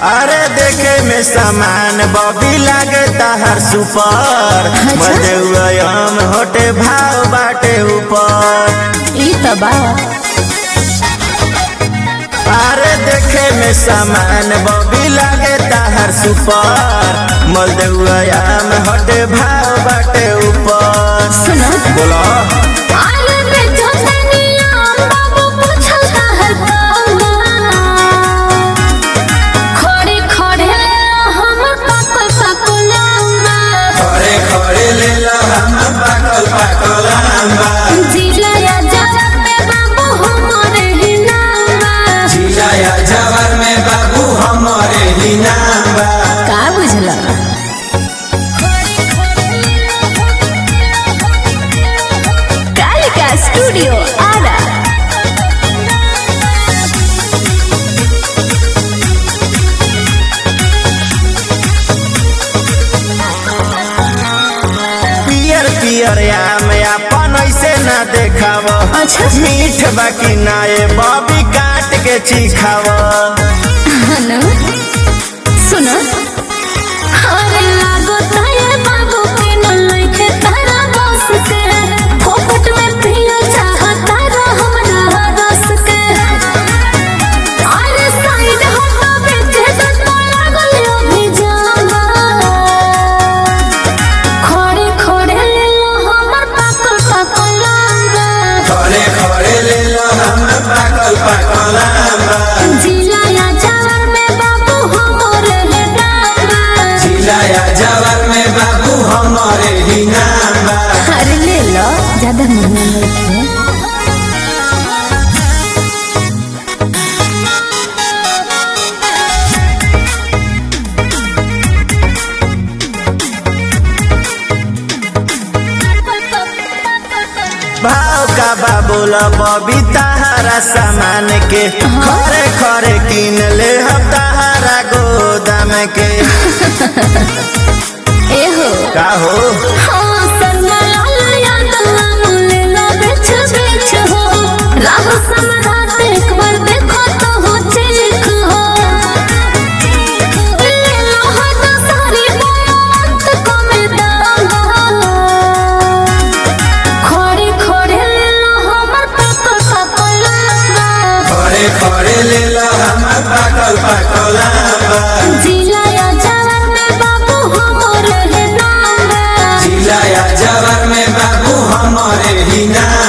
अरे देखे में सामान बबी लगता हर सुपर मधुआम होटे भाव बाटे ऊपर ई त बा अरे देखे में सामान बबी लगता हर सुपर मधुआम होटे भाव बाटे ऊपर सुनो बोलो आले में जसनिया बाबू पूछता है खड़े खड़े हमर पाकल पाकल आंबा खड़े खड़े ले लो हम पाकल पाकल आंबा जिलाया जरा में बाबू हमरे ही नामा जिलाया जवर में बाबू हमारे ही नाम बा का बुझला कालिका स्टूडियो आरा पियर पियर आम अपन ऐसे ना देखाव अच्छा। मीठ बाकी नाए बबी काट के चिखाव हनु सुनो अरे लागो ताये बाबू के न लइके तारा बस के फोकट में पियो चाहता रो हमरा रस के अरे साइड हटा बेचे तो लागल अभी जाना खड़े खड़े ले लो हमर पाकल पाकल लांगा खड़े खड़े ले लो हम पाकल पाकल आम बा जिलाया जवर में बाबू हमरे हे डांगा जिलाया जवर में बाबू हमारे ही नाम बा अरे ले लो ज्यादा महंगा नहीं है भाव का बाबूला बबी तहारा सामान के खरे खरे किन ले हम तहारा गोदाम के ए हो का हो हाँ शर्मा लाल यादव ले लो बेच बेच हो राह सम्राट एक बार देखो तो हो चेक हो ले लो हद सारी बात को में दांगा खड़े खड़े ले लो हमर पापा पापा लांगा खड़े खड़े ले लो हम पाकल पाकल आम बा जिलाया जवर में बाबू हमरे हे नाम जिलाया जवर में बाबू हमारे ही नाम